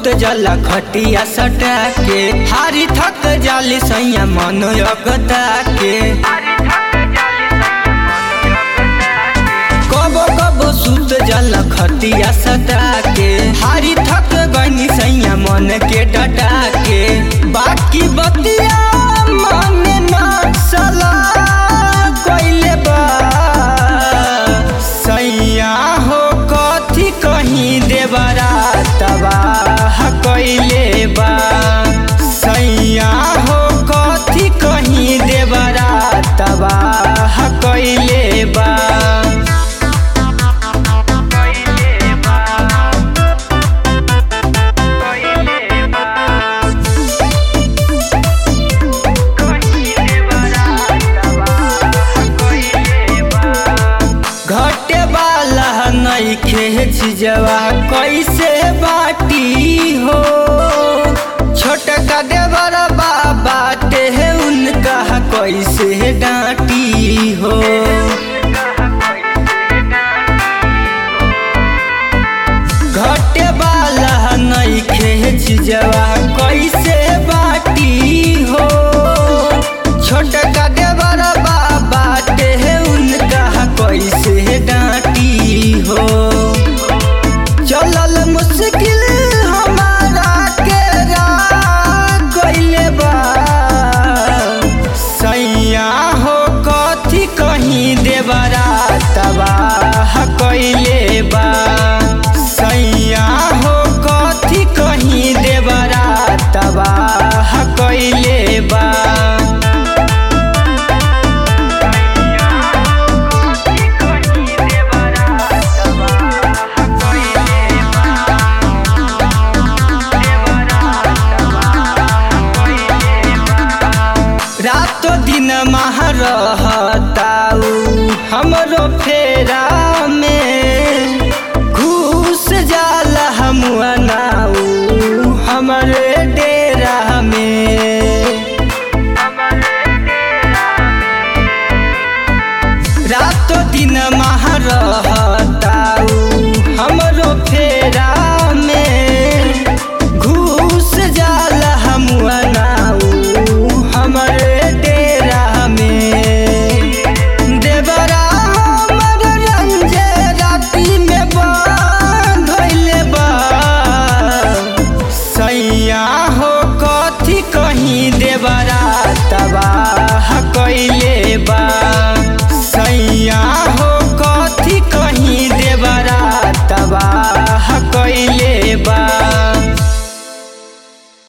सुत जाला खटिया सटा के हारी थक जाली सैया मन अगता के कबो कबो सुत जाला खटिया सटा के हारी थक गनी सैया मन के डटा के बाकी बतिया मन न सला कइले बा सैया हो कथी कहीं देवरा तबाह कइले बा सैया हो कथी कहीं देवरा तबाह कइले बा घटे वाला नइखे झिझवा कैसे बाटी हो छोटका देवर बाबा ते उनका कैसे डांटी हो घटे वाला नइखे झिझवा कैसे बाटी हो छोटका देवर बाबा ते उनका कैसे डांटी हो चलल मुश्किल हमारा के गइले बा सैया हो कथी कहीं देवरा तबाह कइले बा सैया हो कथी कहीं देवरा तबाह कइले बा रातो दिन मह रहताऊ हमरो फेरा में घूस जाला हमुआ नाऊ हमरे डेरा में रातो दिन मह रहताऊ हमरो फेरा में घूस जाला हमुआ नाऊ हमरे डेरा में देवरा हमर रंजे राती में बांधले बा सैया हो कथी कहीं देवरा